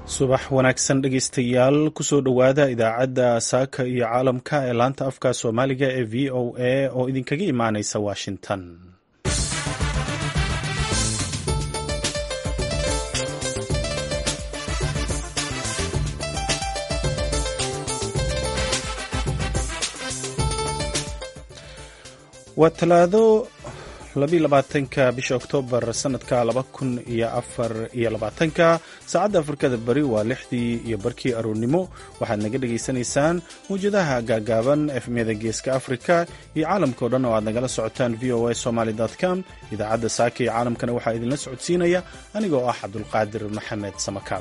subax wanaagsan dhegeystayaal kusoo dhowaada idaacadda saaka iyo caalamka ee laanta afka soomaaliga ee v o a oo idinkaga imaaneysa washington waa talaado labaatanka bisha oktoobar sanadka laba kun iyo afar iyo labaatanka saacadda afrikada bari waa lixdii iyo barkii aroornimo waxaad naga dhagaysanaysaan mawjadaha gaagaaban efmyada geeska afrika iyo caalamkao dhan oo aad nagala socotaan v o a somaly com idaacadda saaka iyo caalamkana waxaa idinla socodsiinaya anigoo ah cabdulqaadir maxamed samakaab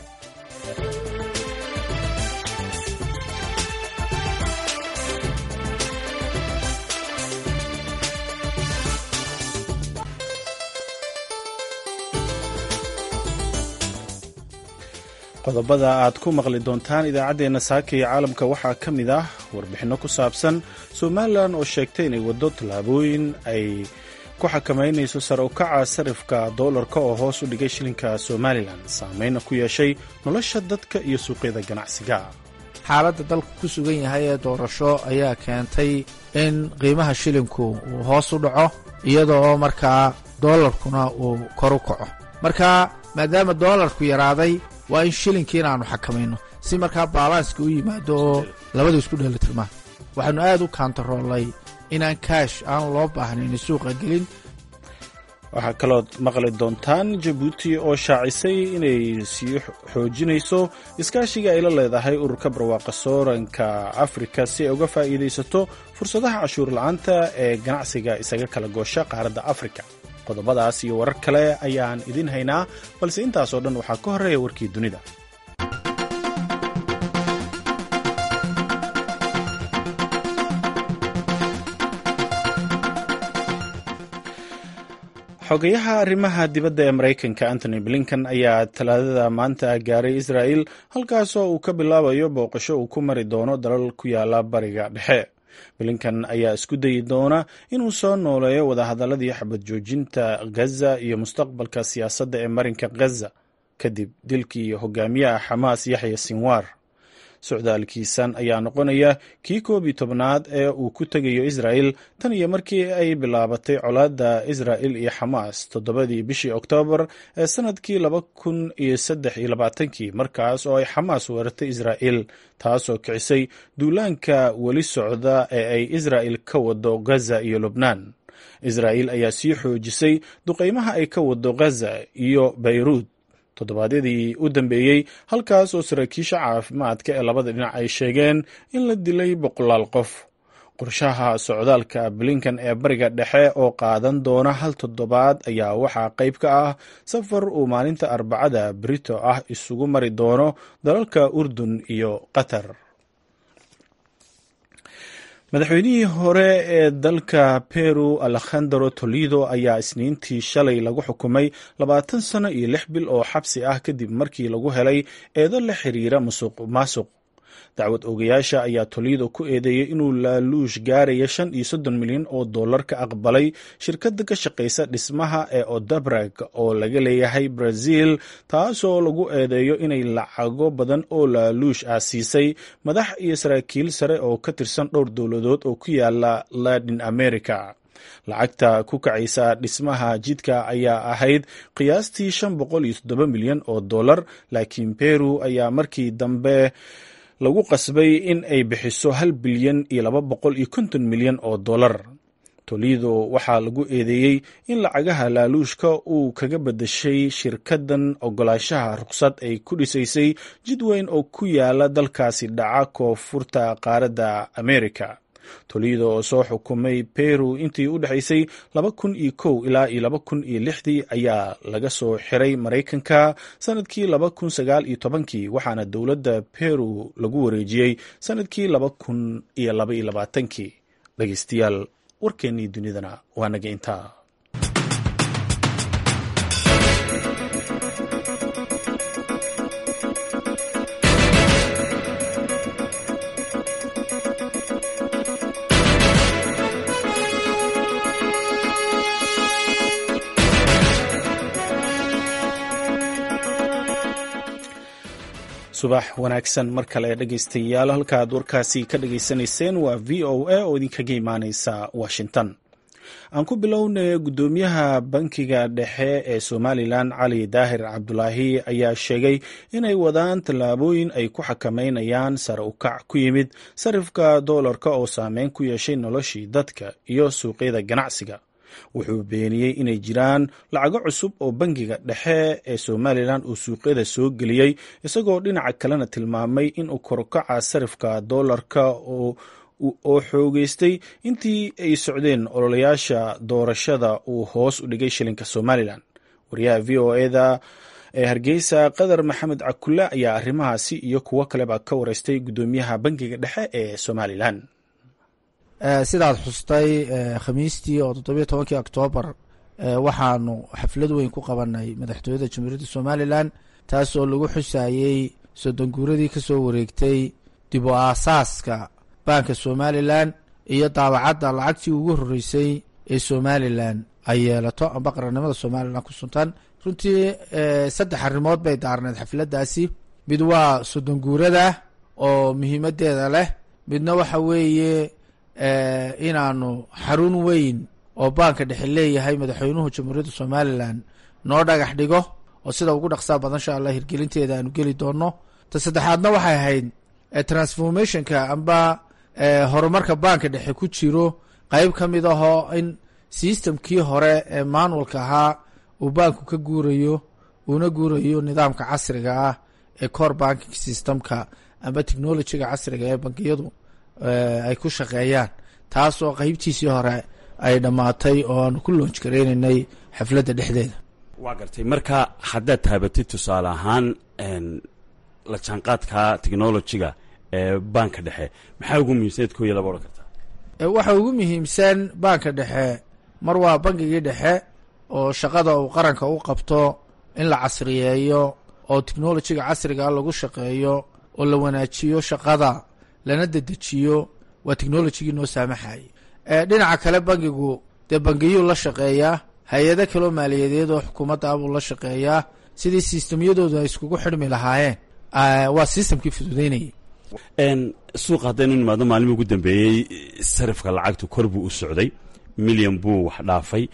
qodobada aad ku maqli doontaan idaacaddeenna saaka iyo caalamka waxaa ka mid ah warbixinno ku saabsan somalilan oo sheegtay inay waddo tallaabooyin ay ku xakamaynayso sare u kaca sarifka doolarka oo hoos u dhigay shilinka somalilan saameyna ku yeeshay nolosha dadka iyo suuqyada ganacsiga xaaladda dalku ku sugan yahay ee doorasho ayaa keentay in qiimaha shilinku uu hoos u dhaco iyadoo markaa doolarkuna uu kor u kaco marka maadaama doolarku yaraaday waa in shilinkii inaannu xakamayno si markaa baalanska u yimaado oo labadu isku dheelitirmaan waxaannu aad u kaantaroolnay inaan kaash aan loo baahnayn suuqa gelin waxaa kalood maqli doontaan jabuuti oo shaacisay inay sii xoojinayso iskaashiga ay la leedahay ururka barwaaqa sooranka afrika si ay uga faa'iidaysato fursadaha cashuur la'aanta ee ganacsiga isaga kala goosha qaaradda afrika qodobadaas iyo warar kale ayaan idin haynaa balse intaasoo dhan waxaa ka horreeya warkii dunida xogayaha arrimaha dibadda ee maraykanka antony blinkan ayaa talaadada maanta gaaray israa'il halkaasoo uu ka bilaabayo booqasho uu ku mari doono dalal ku yaala bariga dhexe blinkan ayaa isku dayi doona inuu soo nooleeyo wadahadaladii xabad joojinta gaza iyo mustaqbalka siyaasadda ee marinka gaza kadib dilkii hogaamiyaha xamaas yaxya sinwar socdaalkiisan ayaa noqonaya kii koob iyo tobnaad ee uu ku tegayo israa'il tan iyo markii ay bilaabatay colaadda israa'il iyo xamaas toddobadii bishii oktoobar ee sannadkii laba kun iyo saddex iyo labaatankii markaas oo ay xamaas weerartay israa'il taasoo kicisay duulaanka weli socda ee ay israa'il ka wado gaza iyo lubnaan israa'il ayaa sii xoojisay duqaymaha ay ka wado gaza iyo bayruud toddobaadyadii u dambeeyey halkaas oo saraakiisha caafimaadka ee labada dhinac ay sheegeen in la dilay boqolaal qof qorshaha socdaalka blinkan ee bariga dhexe oo qaadan doona hal toddobaad ayaa waxaa qayb ka ah safar uu maalinta arbacada brito ah isugu mari doono dalalka urdun iyo qatar madaxweynihii hore ee dalka peru alekhandro tolido ayaa isniintii shalay lagu xukumay labaatan sano iyo lix bil oo xabsi ah kadib markii lagu helay eedo la xiriira musuq maasuq dacwad ogayaasha ayaa tolido ku eedeeyey inuu laaluush gaaraya shan iyo soddon milyan oo dollar ka aqbalay shirkadda ka shaqaysa dhismaha ee odabrag oo laga leeyahay brazil taasoo lagu eedeeyo inay lacago badan oo laaluush ah siisay madax iyo saraakiil sare oo ka tirsan dhowr dowladood oo ku yaala latin america lacagta ku kacaysa dhismaha jidka ayaa ahayd qiyaastii shan boqol iyo toddoba milyan oo dollar laakiin peru ayaa markii dambe lagu qasbay in ay bixiso hal bilyan iyo laba boqol iyo konton milyan oo dollar tolido waxaa lagu eedeeyey in lacagaha laaluushka uu kaga badashay shirkaddan ogolaanshaha ruqsad ay ku dhisaysay jid weyn oo ku yaala dalkaasi dhaca koonfurta qaaradda america tolido oo soo xukumay peru intii u dhexaysay laba kun iyo kow ilaa iyo laba kun iyo lixdii ayaa laga soo xiray maraykanka sanadkii laba kun sagaal iyo tobankii waxaana dowladda peru lagu wareejiyey sanadkii laba kun iyo laba iyo labaatankii dhegeystayaal warkeennii dunidana waa naga intaa subax wanaagsan mar kale dhegaystayaal halkaaad warkaasi ka dhagaysanayseen waa v o a oo idinkaga imaaneysa washington aan ku bilownay guddoomiyaha bankiga dhexe ee somalilan cali daahir cabdulaahi ayaa sheegay inay wadaan tallaabooyin ay ku xakameynayaan sare u kac ku yimid sarifka doolarka oo saameyn ku yeeshay noloshii dadka iyo suuqyada ganacsiga wuxuu beeniyey inay jiraan lacago cusub oo bankiga dhexe ee somalilan uu suuqyada soo geliyey isagoo dhinaca kalena tilmaamay inuu korokaca sarifka doolarka oo xoogeystay intii ay socdeen ololayaasha doorashada uu hoos u dhigay shilinka somalilan wariyaha v o eda ee hargeysa qadar maxamed cakulle ayaa arrimahaasi iyo kuwo kaleba ka wareystay guddoomiyaha bankiga dhexe ee somalilan sidaad xustay khamiistii oo toddobiyo tobankii oktoobar waxaanu xaflad weyn ku qabanay madaxtooyada jamhuuriyadda somalilan taas oo lagu xusayey soddonguuradii ka soo wareegtay dib u aasaaska baanka somalilan iyo daabacadda lacagtii ugu horreysay ee somalilan ay yeelato amba qarannimada somalilan ku suntan runtii saddex arrimood bay daarneed xafladdaasi mid waa soddonguurada oo muhiimaddeeda leh midna waxa weeye inaanu xarun weyn oo baanka dhexe leeyahay madaxweynuhu jamhuuriyadda somalilan noo dhagax dhigo oo sida ugu dhaqsaa badan insha allah hirgelinteeda aanu geli doono ta saddexaadna waxay ahayd transformationka amba horumarka baanka dhexe ku jiro qeyb ka mid ahoo in systemkii hore ee manualka ahaa uu baanku ka guurayo uuna guurayo nidaamka casriga ah ee core banking systemka amba technologyga casriga ee bankiyadu ay ku shaqeeyaan taas oo qeybtiisii hore ay dhammaatay oo aanu ku loonj gareynaynay xafladda dhexdeeda waa gartay marka haddaad taabatid tusaale ahaan la jaanqaadka technologyga ee baanka dhexe maxaa ugu muhiimsaneed ko iyo laba odhan kartaa waxa ugu muhiimsan baanka dhexe mar waa bankigii dhexe oo shaqada uu qaranka u qabto in la casriyeeyo oo technologyga casriga lagu shaqeeyo oo la wanaajiyo shaqada lana dedejiyo waa technologigii noo saamaxayay dhinaca kale bankigu dee bangiyuu la shaqeeyaa hay-ado kaloo maaliyadeed oo xukuumadda abuu la shaqeeyaa sidii sistemyadoodu ay iskugu xidhmi lahaayeen waa sistemkii fududeynayay suuqa haddaynu nimaadno maalimi ugu dambeeyey sarifka lacagtu kor buu u socday milyan buu wax dhaafay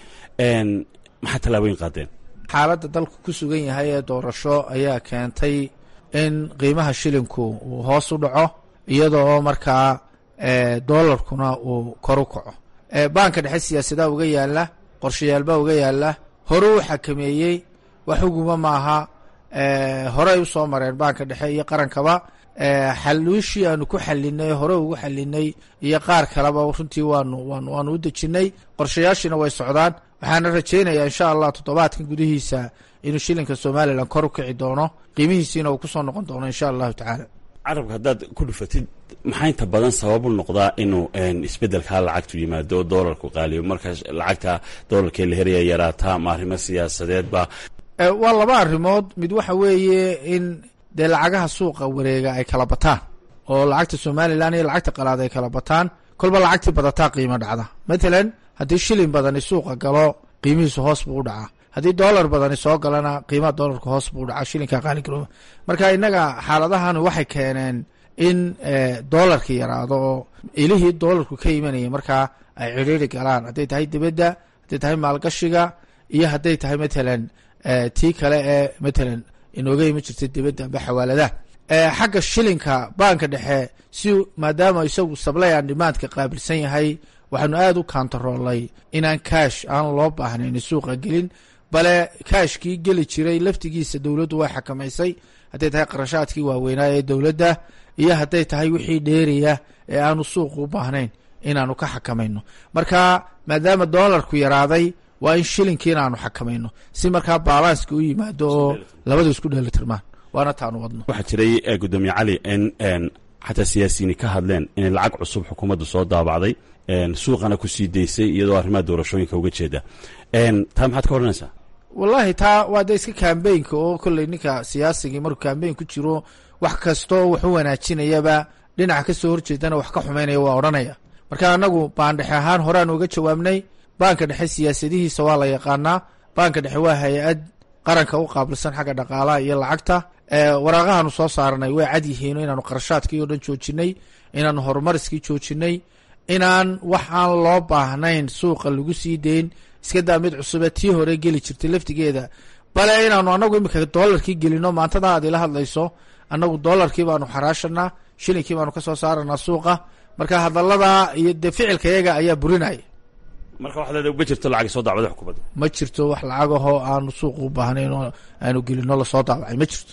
maxaa tallaabooyin qaadeen xaaladda dalku ku sugan yahay ee doorasho ayaa keentay in qiimaha shilinku uu hoos u dhaco iyadoo markaa doolarkuna uu kor u kaco baanka dhexe siyaasadaha uga yaala qorshayaalbaa uga yaala hore uu xakameeyey wax uguma maaha horey u soo mareen baanka dhexe iyo qarankaba xaluushii aanu ku xalinay hore ugu xalinay iyo qaar kaleba runtii waanu waanu waanu u dejinay qorshayaashiina way socdaan waxaana rajaynayaa insha allah toddobaadkan gudihiisa inuu shilinka somalilan kor u kici doono qiimihiisiina uu kusoo noqon doono insha allahu tacaala carabka haddaad ku dhufatid maxaa inta badan sababu noqdaa inuu isbeddelkaa lacagtu yimaado oo doolarku qaaliyo marka lacagta doolarkee la heraya yaraataa ama arrimo siyaasadeedba waa laba arrimood mid waxa weeye in dee lacagaha suuqa wareega ay kala bataan oo lacagta somalilan iyo lacagta qalaad ay kala bataan kolba lacagtii badataa qiimo dhacda matalan haddii shilin badani suuqa galo qiimihiisu hoos buu u dhacaa haddii doolar badani soo galana qiimaha doolarka hoos buu u dhacaa shilinka qaaligarooba marka innaga xaaladahan waxay keeneen in doolarka yaraado oo ilihii doolarku ka imanaya markaa ay cidhiiri galaan hadday tahay dibadda hadday tahay maalgashiga iyo hadday tahay matalan tii kale ee matalan inooga iman jirtay dibadda amba xawaaladaha xagga shilinka baanka dhexe si maadaama isagu sablay aan dhimaadka qaabilsan yahay waxaanu aada u kaantaroolay inaan kaash aan loo baahnayn suuqa gelin bale kaashkii geli jiray laftigiisa dowladdu way xakamaysay hadday tahay qarashaadkii waaweynaa ee dowladda iyo hadday tahay wixii dheeriya ee aanu suuqu u baahnayn inaanu ka xakamayno marka maadaama doolarku yaraaday waa in shilinkii inaanu xakamayno si markaa balanska u yimaado oo labadu isku dheelitirmaan waana taanu wadno waxaa jiray gudoomiye cali in xataa siyaasiyiini ka hadleen inay lacag cusub xukuumaddu soo daabacday suuqana ku sii daysay iyadoo arrimaha doorashooyinka uga jeeda taa maxaad ka odhanaysaa wallahi taa waa de iska kambeynka oo kolley ninka siyaasigii markuu kambeyn ku jiro wax kastoo wax u wanaajinayaba dhinaca ka soo horjeedana wax ka xumaynaya waa odhanaya marka anagu baandhexe ahaan horeaan uga jawaabnay baanka dhexe siyaasadihiisa waa la yaqaanaa baanka dhexe waa hay-ad qaranka u qaabilsan xagga dhaqaalaha iyo lacagta waraaqahaanu soo saaranay way cad yihiin inaanu qarashaadkii oo dhan joojinay inaanu horumariskii joojinay inaan wax aan loo baahnayn suuqa lagu sii deyn iska daa mid cusube tii hore geli jirtay laftigeeda bale inaanu anagu imika doolarkii gelino maantada aad ila hadlayso anagu doolarkii baanu xaraashanaa shilinkii baanu kasoo saaranaa suuqa marka hadalada iyo dee ficilka yaga ayaa burinaya marka waxaad leedahay ma jirto lacag soo daabada xukuumadda ma jirto wax lacagahoo aanu suuqa u baahnayn oo aanu gelino lasoo daabacay ma jirto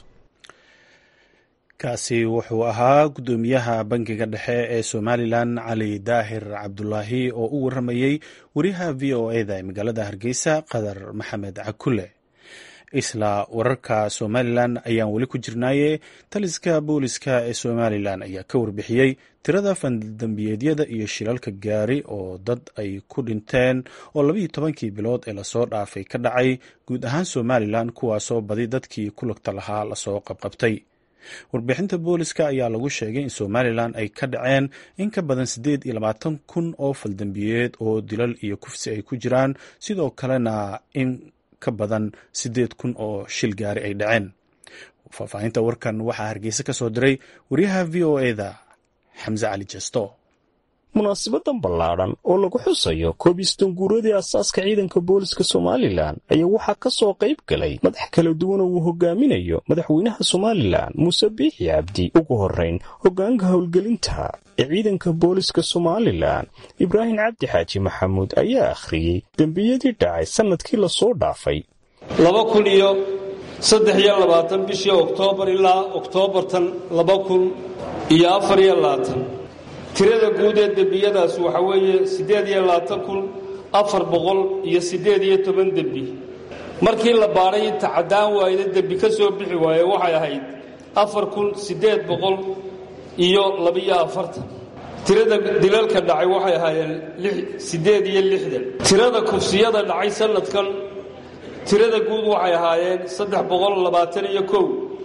kaasi wuxuu ahaa guddoomiyaha bangiga dhexe ee somalilan cali daahir cabdulaahi oo u waramayey wariyaha v o eda ee magaalada hargeysa qadar maxamed cakule isla wararka somalilan ayaan weli ku jirnaaye taliska booliska ee somalilan ayaa ka warbixiyey tirada fandambiyeedyada iyo shilalka gaari oo dad ay ku dhinteen oo labayo tobankii bilood ee lasoo dhaafay ka dhacay guud ahaan somalilan kuwaasoo badi dadkii ku lugta lahaa lasoo qabqabtay warbixinta booliska ayaa lagu sheegay in somalilan ay ka dhaceen in ka badan siddeed iyo labaatan kun oo faldambiyeed oo dilal iyo kufsi ay ku jiraan sidoo kalena in ka badan siddeed kun oo shil gaari ay dhaceen faahfaahinta warkan waxaa hargeysa ka soo diray wariyaha v o eda xamse cali jesto munaasibadan ballaadhan oo lagu xusayo koobistan guuradii asaaska ciidanka booliska somalilan ayaa waxaa ka soo qayb galay madax kala duwan oo uu hogaaminayo madaxweynaha somalilan muuse biixi cabdi ugu horrayn hoggaanka howlgelinta ee ciidanka booliska somalilan ibraahim cabdi xaaji maxamuud ayaa akhriyey dembiyadii dhacay sannadkii lasoo dhaafay laba kun iyo saddex iyo labaatan bishii oktoobar ilaa oktoobartan laba kun iyo afar iyo labaatan tirada guud ee dembiyadaas waxaa weeye siddeed iyo labaatan kun afar boqol iyo siddeed iyo toban dembi markii la baadhay inta caddaan waayda dembi ka soo bixi waaye waxay ahayd afar kun siddeed boqol iyo labiyo afartan tirada dilalka dhacay waxay ahaayeen siddeed iyo lixdan tirada kufsiyada dhacay sannadkan tirada guud waxay ahaayeen saddex boqol labaatan iyo kow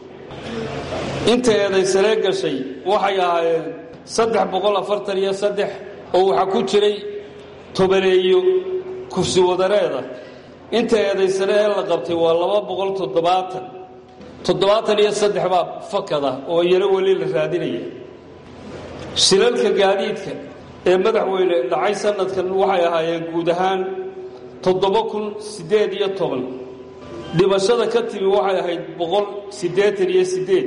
inta eedaysanee gashay waxay ahaayeen saddex boqol afartan iyo saddex oo waxaa ku jiray tobaneeyo kufsi wadareeda inta eedaysane ee la qabtay waa laba boqol toddobaatan toddobaatan iyo saddex baa fakada oo yaro weli la raadinaya shilalka gaadiidka ee madaxweyne dhacay sannadkan waxay ahaayeen guud ahaan toddoba kun siddeed iyo toban dhimashada ka timi waxay ahayd boqol siddeetan iyo siddeed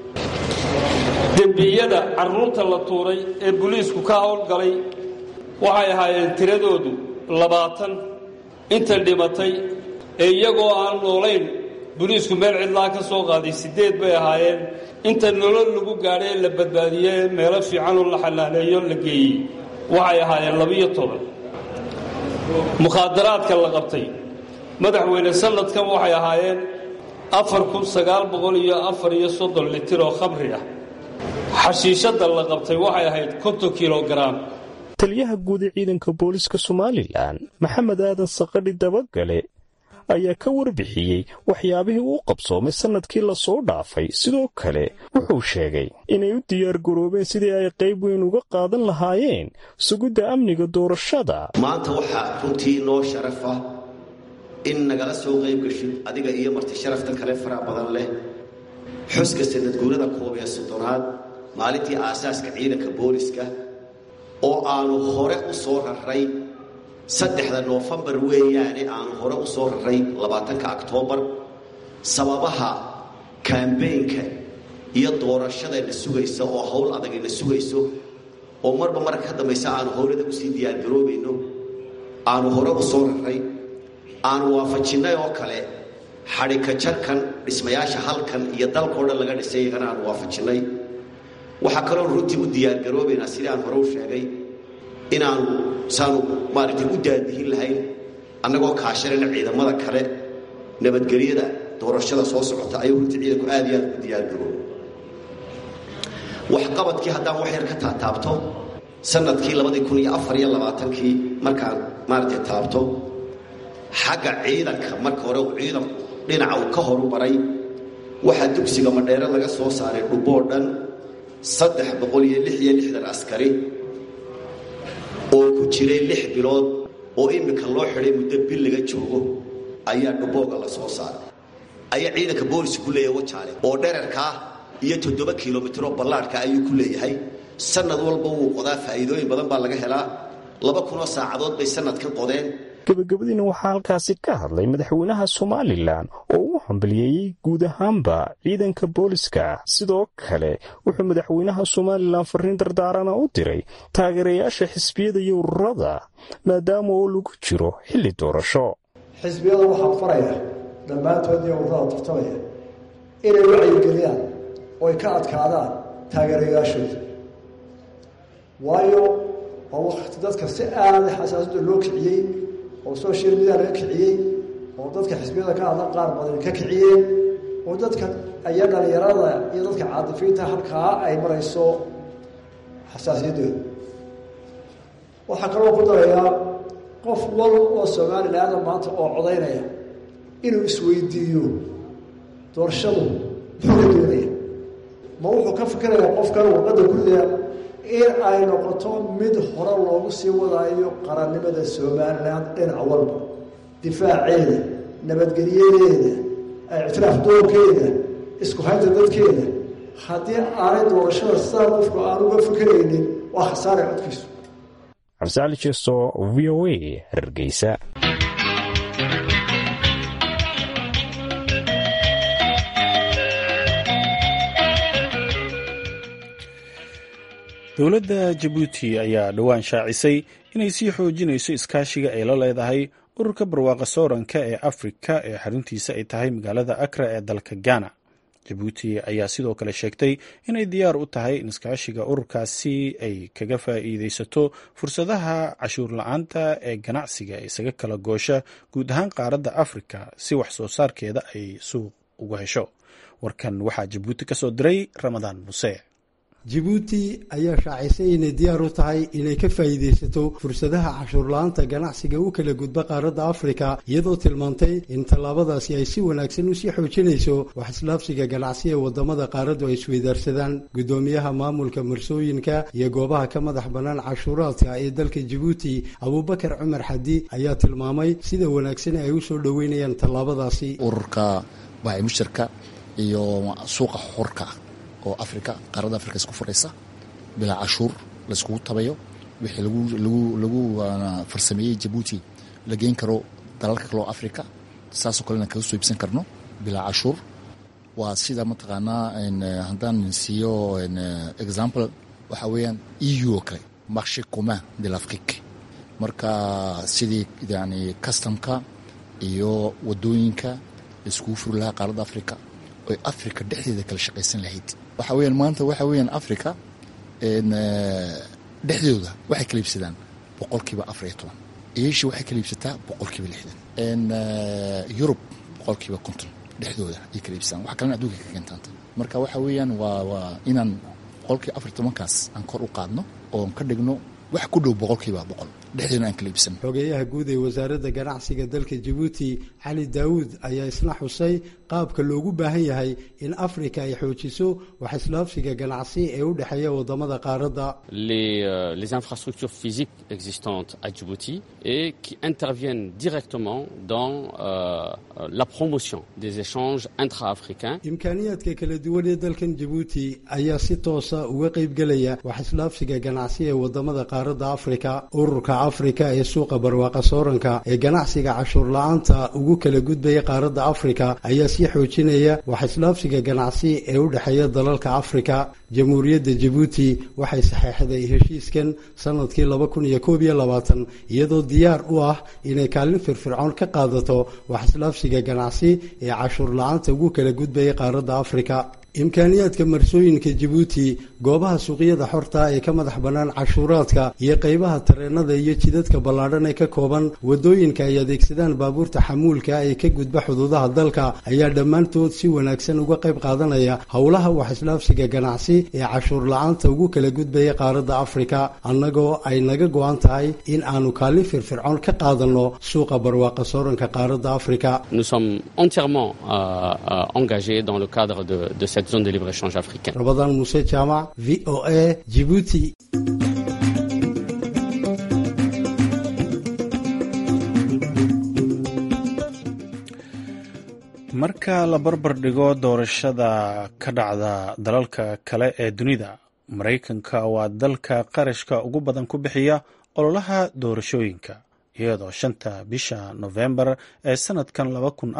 dembiyada carruurta la tuuray ee buliisku ka howlgalay waxay ahaayeen tiradoodu labaatan inta dhimatay ee iyagoo aan noolayn buliisku meel cidlaa ka soo qaaday siddeed bay ahaayeen inta nolol lagu gaadhay ee la badbaadiye ee meelo fiicanoo la xanaaneeyo la geeyey waxay ahaayeen labiyo toban mukhaadaraadka la qabtay madaxweyne sannadkan waxay ahaayeen afar kun sagaal boqol iyo afar iyo soddon litir oo khamri ah xashiishadda la qabtay waxay ahayd konton kilogaraam taliyaha guud ee ciidanka booliska somalilan maxamed aadan saqadhi dabagale ayaa ka warbixiyey waxyaabihii uu qabsoomay sannadkii lasoo dhaafay sidoo kale wuxuu sheegay inay u diyaargaroobeen sidii ay qayb weyn uga qaadan lahaayeen sugidda amniga doorashada maanta waxaa runtii noo sharafa in nagala soo qayb gashid adiga iyo marti sharafta kale faraha badan leh xuska sanadguurada koob iyo soddonaad maalintii aasaaska ciidanka booliska oo aanu hore u soo raray saddexda noofembar weeyaane aanu hore u soo raray labaatanka oktoobar sababaha kambeynka iyo doorashadayna sugaysa oo howl adagayna sugayso oo marba marka ka dambaysa aanu howlada usii diyaargaroobayno aanu hore u soo raray aanu waafajinnay oo kale xadhika jarkan dhismayaasha halkan iyo dalkao dhan laga dhisay iyagana aanu waafajinnay waxaa kaloon runtii u diyaargaroobaynaa sidii aan hore u sheegay inaanu saanu maaragtay u daadihin lahayn annagoo kaashanayna ciidamada kale nabadgelyada doorashada soo socota ayuu runtii ciidanku aad iyo aad u diyaargaroob waxqabadkii haddaan wax yar ka taataabto sanadkii labadii kun iyo afar iyo labaatankii markaan maaragtay taabto xagga ciidanka marka hore uu ciidanku dhinaca uu ka horu maray waxaa dugsiga madheere laga soo saaray dhuboo dhan saddex boqol iyo lix iyo lixdan askari oo ku jiray lix bilood oo iminka loo xidhay muddo bil laga joogo ayaa dhubooga la soo saaray ayaa ciidanka booliska ku leeyahay wajaale oo dherarkaa iyo toddoba kilomitro ballaadhka ayuu ku leeyahay sanad walba wuu qodaa faa'iidooyin badan baa laga helaa laba kunoo saacadood bay sanadkan qodeen gabagabadiina waxaa halkaasi ka hadlay madaxweynaha somalilan oo uu hambaliyeeyey guud ahaanba ciidanka booliska sidoo kale wuxuu madaxweynaha somalilan fariin dardaarana u diray taageerayaasha xisbiyada iyo ururada maadaama oo lagu jiro xilli doorasho xisbiyada waxaa faraya dhammaantood iyo ururada tartamaya inay wacyigeliyaan oo ay ka adkaadaan taageerayaashooda waayo waa wakti dadka si aada xasaasada loo kiciyey oo social media laga kiciyey oo dadka xisbiyada ka hadla qaar badan ka kiciyeen oo dadka aya dhalinyarada iyo dadka caadifiinta halkaa ay marayso xasaasiyaddooda waxaa kaloo ku darayaa qof wal oo somalilaada maanta oo codaynaya inuu isweydiiyo doorashadu muxuu ka doonaya ma wuxuu ka fikirayaa qofkan warqadda gurida in ay noqoto mid hore loogu sii wadaayo qarannimada somalilan dhinac walba difaaceeda nabadgelyadeeda ictiraaf doonkeeda isku haynta dadkeeda haddii aanay doorashada sidaa qofku aan uga fikiraynin waa khasaare codkiisu cabdisaali jeesto v o a hargeysa dowladda jabuuti ayaa dhowaan shaacisay inay sii xoojinayso iskaashiga ay la leedahay ururka barwaaqa sooranka ee afrika ee xaruntiisa ay tahay magaalada akra ee dalka ghana jabuuti ayaa sidoo kale sheegtay inay diyaar u tahay in iskaashiga ururkaasi ay kaga faa'iideysato fursadaha cashuur la-aanta ee ganacsiga isaga kala goosha guud ahaan qaaradda afrika si wax soo saarkeeda ay suuq uga hesho warkan waxaa jabuuti ka soo diray ramadaan muse jabuuti ayaa shaacisay inay diyaar u tahay inay ka faa'iidaysato fursadaha cashuurla-aanta ganacsiga u kala gudba qaaradda afrika iyadoo tilmaantay in tallaabadaasi ay si wanaagsan usii xoojinayso wax islaafsiga ganacsi ee waddamada qaaraddu ay isweydaarsadaan guddoomiyaha maamulka marsooyinka iyo goobaha ka madax bannaan cashuuraadka ee dalka jabuuti abuubakar cumar xadi ayaa tilmaamay sida wanaagsan ay u soo dhoweynayaan tallaabadaasi ururka baacimushirka iyo suuqa xorka oo africa qaaradda africa isku furaysa bilaa cashuur layskugu tabayo wixii lagu farsameeyey jabuuti la geyn karo dalalka kaleo africa saasoo kalena kaga soo iibsan karno bilaa cashuur waa sida mataqaanaa haddaan siiyo example waxaa weeyaan eu oo kale marché commun de l'afrique marka sidii yani customka iyo wadooyinka laiskugu furi lahaa qaaradda africa oy africa dhexdeeda kala shaqaysan lahayd waxa weyaan maanta waxa weyaan africa dhexdooda waxay kala iibsadaan boqolkiiba afar iyo toban asia waxay kala iibsataa boqolkiiba lixdan yurub boqolkiiba konton dhexdooda ay kala iibsadaan wax kalena adduunka ka keentaanta marka waxa weeyaan waa waa inaan boqolkiiba afar iyo tobankaas aan kor u qaadno oon ka dhigno wax ku dhow boqolkiiba boqol dhexdeena aan kala iibsano xogeeyaha guud ee wasaaradda ganacsiga dalka jabuuti cali daawuud ayaa isna xusay qaabka loogu baahan yahay in afrika ay xoojiso wax islaafsiga ganacsi ee u dhexeeya wadamada qaaradda les infrastructures physiques existantes à Djibouti et qui interviennent directement dans euh, la promotion des échanges intra-africains imkaaniyaadka kala duwan ee dalkan jabuuti ayaa si toosa uga qaybgelaya wax islaafsiga ganacsi ee wadamada qaaradda afrika ururka afrika ee suuqa barwaaqa sooranka ee ganacsiga cashuur la-aanta ugu kala gudbaya qaaradda afrika ayaa sii xoojinaya wax islaafsiga ganacsi ee u dhexeeya dalalka afrika jamhuuriyadda jabuuti waxay saxeexday heshiiskan sanadkii laba kun iyo koob iyo labaatan iyadoo diyaar u ah inay kaalin firfircoon ka qaadato wax islaafsiga ganacsi ee cashuur la-aanta ugu kala gudbaya qaaradda afrika imkaaniyaadka marsooyinka jabuuti goobaha suuqyada xorta ee ka madax bannaan cashuuraadka iyo qaybaha tareenada iyo jidadka ballaadhan ee ka kooban waddooyinka ay adeegsadaan baabuurta xamuulka ee ka gudba xuduudaha dalka ayaa dhammaantood si wanaagsan uga qayb qaadanaya howlaha wax islaafsiga ganacsi ee cashuur la-aanta ugu kala gudbaya qaaradda afrika annagoo ay naga go-an tahay in aanu kaalin firfircoon ka qaadanno suuqa barwaaqa sooranka qaaradda afrika Nous sommes entièrement euh, euh, engagés dans le cadre de, de cette zone de libre-échange africaine. rabadaan muuse jaamac v o a jibuuti marka la barbar dhigo doorashada ka dhacda dalalka kale ee dunida maraykanka waa dalka qarashka ugu badan ku bixiya ololaha doorashooyinka iyadoo shanta bisha nofembar ee sanadkan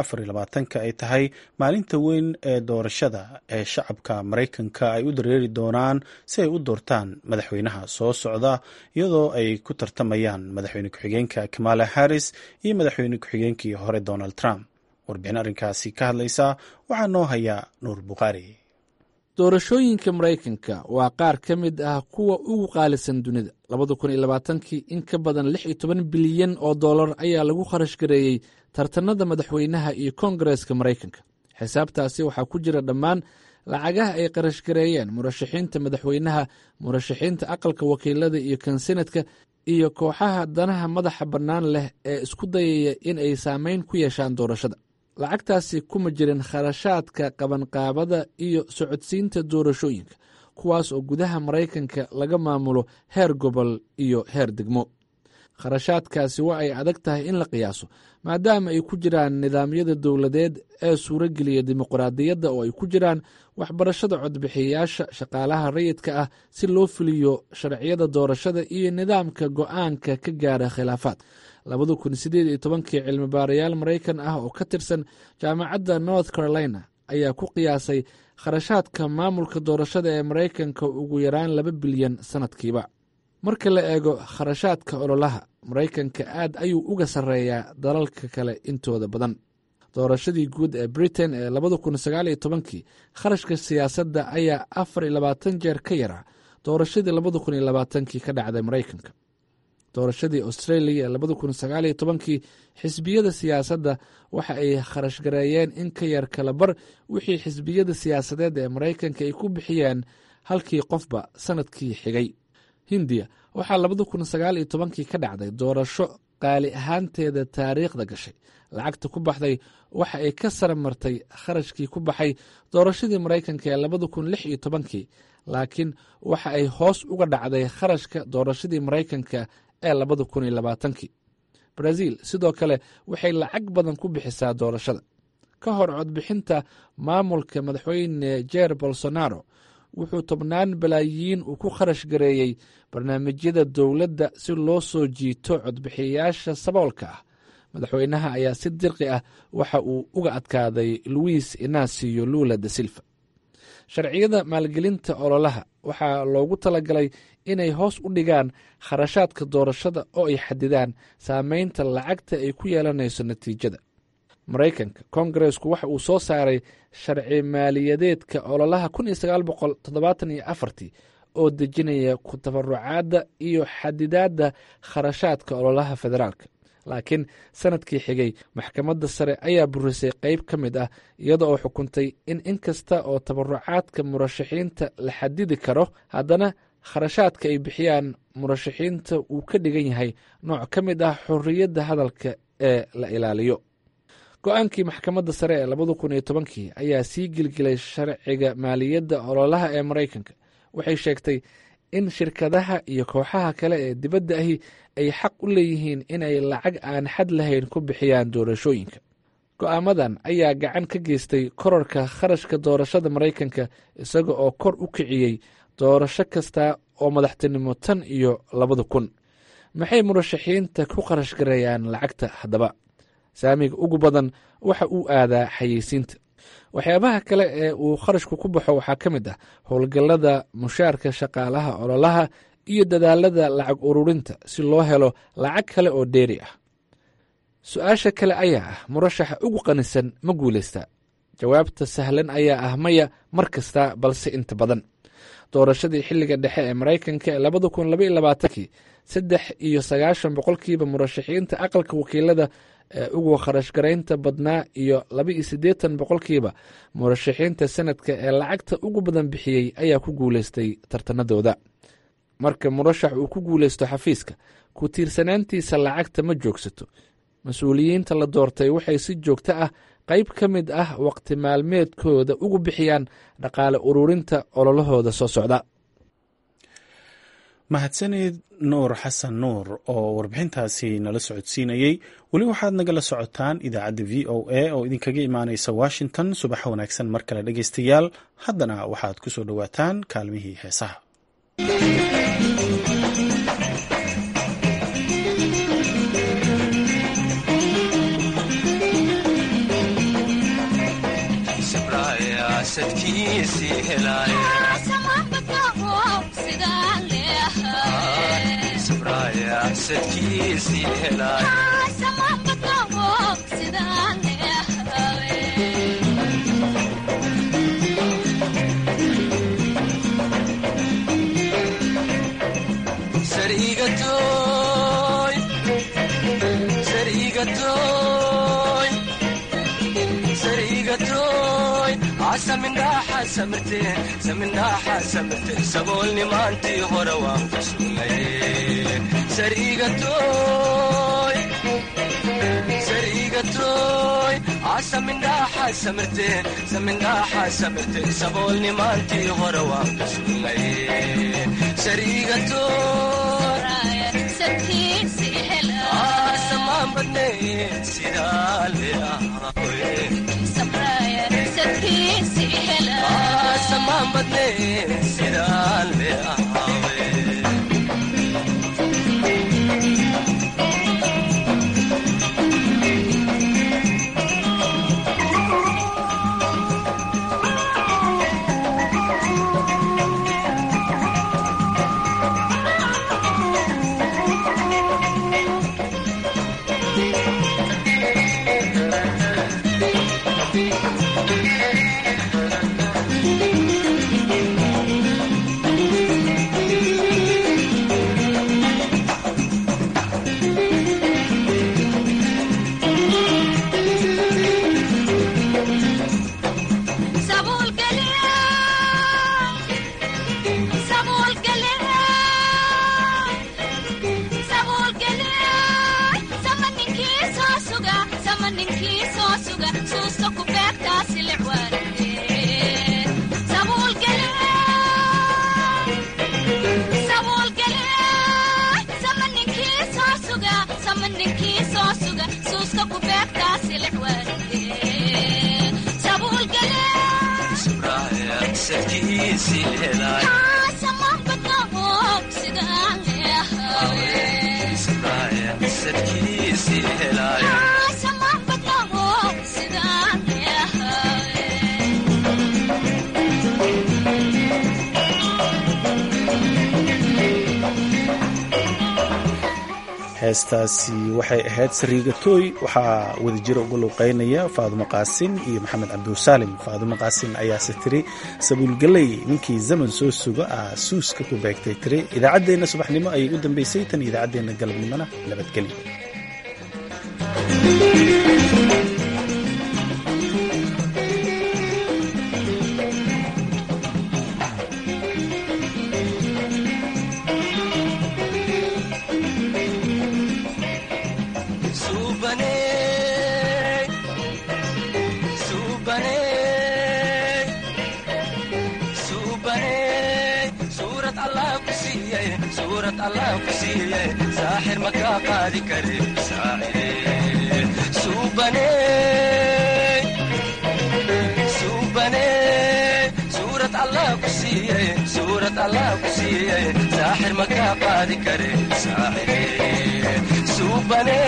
ka ay tahay maalinta weyn ee doorashada ee shacabka maraykanka ay u dareeri doonaan si ay u doortaan madaxweynaha soo socda iyadoo ay ku tartamayaan madaxweyne ku-xigeenka kamala harris iyo madaxweyne ku-xigeenkii hore donald trump warbixin arrinkaasi ka hadlaysa waxaa noo haya nuur bukhaari doorashooyinka maraykanka waa qaar ka mid ah kuwa ugu qaalisan dunida labada kun iyo labaatankii in ka badan lix iyo toban bilyan oo dollar ayaa lagu kharash gareeyey tartanada madaxweynaha iyo koongareeska maraykanka xisaabtaasi waxaa ku jira dhammaan lacagaha ay kharash gareeyeen murashaxiinta madaxweynaha murashaxiinta aqalka wakiilada iyo kan senadka iyo kooxaha danaha madaxa bannaan leh ee isku dayaya in ay saameyn ku yeeshaan doorashada lacagtaasi kuma jirin kharashaadka qabanqaabada iyo socodsiinta doorashooyinka kuwaas oo gudaha maraykanka laga maamulo heer gobol iyo heer degmo kharashaadkaasi waa ay adag tahay in la qiyaaso maadaama ay ku jiraan nidaamyada dowladeed ee suurogeliya dimuqraadiyadda oo ay ku jiraan waxbarashada codbixiyayaasha shaqaalaha rayidka ah si loo fuliyo sharciyada doorashada iyo nidaamka go'aanka ka gaara khilaafaad labada kun sideed iyo tobankii cilmi baarayaal maraykan ah oo ka tirsan jaamacadda north carolina ayaa ku qiyaasay kharashaadka maamulka doorashada ee maraykanka ugu yaraan laba bilyan sannadkiiba marka la eego kharashaadka ololaha maraykanka aad ayuu uga sarreeyaa dalalka kale intooda badan doorashadii guud ee britain ee labada kun sagaal iyo tobankii kharashka siyaasadda ayaa afar iyo labaatan jeer ka yaraa doorashadii labada kun iyo labaatankii ka dhacday maraykanka doorashadii australia ee labada kun sagaal iyo tobankii xisbiyada siyaasadda waxa ay kharash gareeyeen in ka yar kala bar wixii xisbiyada siyaasadeed ee maraykanka ay ku bixiyeen halkii qofba sannadkii xigay hindiya waxaa labada kun sagaal iyo tobankii ka dhacday doorasho qaali ahaanteeda taariikhda gashay lacagta ku baxday waxa ay ka sara martay kharashkii ku baxay doorashadii maraykanka ee labada kun lix iyo tobankii laakiin waxa ay hoos uga dhacday kharashka doorashadii maraykanka ee labada kun iyo labaatankii brazil sidoo kale waxay lacag badan ku bixisaa doorashada ka hor codbixinta maamulka madaxweyne jer bolsonaro wuxuu tobnaan balaayiin uu ku kharash gareeyey barnaamijyada dowladda si loo soo jiito codbixiyayaasha saboolka ah madaxweynaha ayaa si dirqi ah waxa uu uga adkaaday luis inacio lula da silva sharciyada maalgelinta ololaha waxaa loogu talagalay inay hoos u dhigaan kharashaadka doorashada oo ay xadidaan saameynta lacagta ay ku yeelanayso natiijada maraykanka kongaresku waxa uu soo saaray sharci maaliyadeedka ololaha kun iyo sagaal boqol toddobaatan iyo afartii oo dejinaya ku tabarucaadda iyo xadidaadda kharashaadka ololaha federaalka laakiin sanadkii xigay maxkamadda sare ayaa burisay qeyb ka mid ah iyada oo xukuntay in in kasta oo tabarucaadka murashaxiinta la xadidi karo haddana kharashaadka ay bixiyaan murashaxiinta uu ka dhigan yahay nooc ka mid ah xorriyadda hadalka ee la ilaaliyo go-aankii maxkamadda sare ee labada kun iyo tobankii ayaa sii gilgilay sharciga maaliyadda ololaha ee maraykanka waxay sheegtay in shirkadaha iyo kooxaha kale ee dibadda ahi ay xaq u leeyihiin inay lacag aan xad lahayn ku bixiyaan doorashooyinka go-aamadan ayaa gacan ka geystay korarka kharashka doorashada maraykanka isaga oo kor u kiciyey doorasho kasta oo madaxtinimo tan iyo labada kun maxay murashaxiinta ku kharash gareeyaan lacagta haddaba saamiga ugu badan waxa uu aadaa xayeysiinta waxyaabaha kale ee uu kharashku ku baxo waxaa ka mid ah howlgallada mushaarka shaqaalaha ololaha iyo dadaalada lacag ururinta si loo helo lacag kale oo dheeri ah su-aasha kale ayaa ah murashaxa ugu qanisan ma guulaystaa jawaabta sahlan ayaa ah maya mar kasta balse inta badan doorashadii xilliga dhexe ee maraykanka ee labada kun labaiyo labaatankii saddex iyo sagaashan boqolkiiba murashaxiinta aqalka wakiilada ee ugu kharash garaynta badnaa iyo laba iyo siddeetan boqolkiiba murashaxiinta sanadka ee lacagta ugu badan bixiyey ayaa ku guulaystay tartanadooda marka murashax uu ku guulaysto xafiiska ku tiirsanaantiisa lacagta ma joogsato mas-uuliyiinta la doortay waxay si joogto ah qayb ka mid ah waqti maalmeedkooda ugu bixiyaan dhaqaale ururinta ololahooda soo socda mahadsanid nuur xasan nuur oo warbixintaasi nala socodsiinayey weli waxaad nagala socotaan idaacadda v o a oo idinkaga imaaneysa washington subaxa wanaagsan mar kale dhegeystayaal haddana waxaad ku soo dhowaataan kaalmihii heesaha saboolnimaantii hore waan kusugnay asamindhaaxa samirte saboolnimaantii hore waan kusugnay samaan badnay sidaa leasamaan badnay sidaa le ahaawe heestaasi waxay ahayd sariigatooy waxaa wadajiro uga luuqeynaya faadumo qaasin iyo maxamed cabdusaalim faadumo qaasin ayaase tiri sabuulgaley ninkii zaman soo suga ah suuska ku beegtay tiri idaacaddeenna subaxnimo ayay u dambeysay tan idaacaddeenna galabnimona nabadgelyo saaxir makaa qaadi kare suurad allah ku siiye suurad allah ku siiye saaxir makaa qaadi kare suubane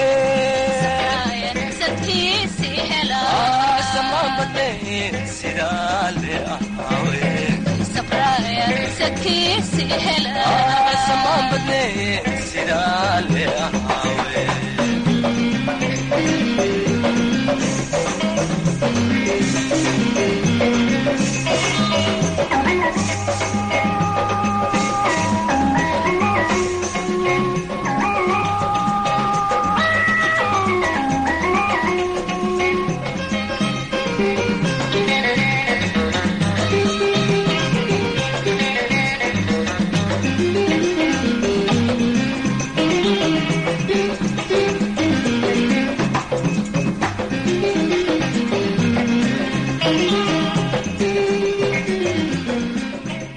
samaan badne sidaa le ahaawe samaan badne sidaa le ahaawe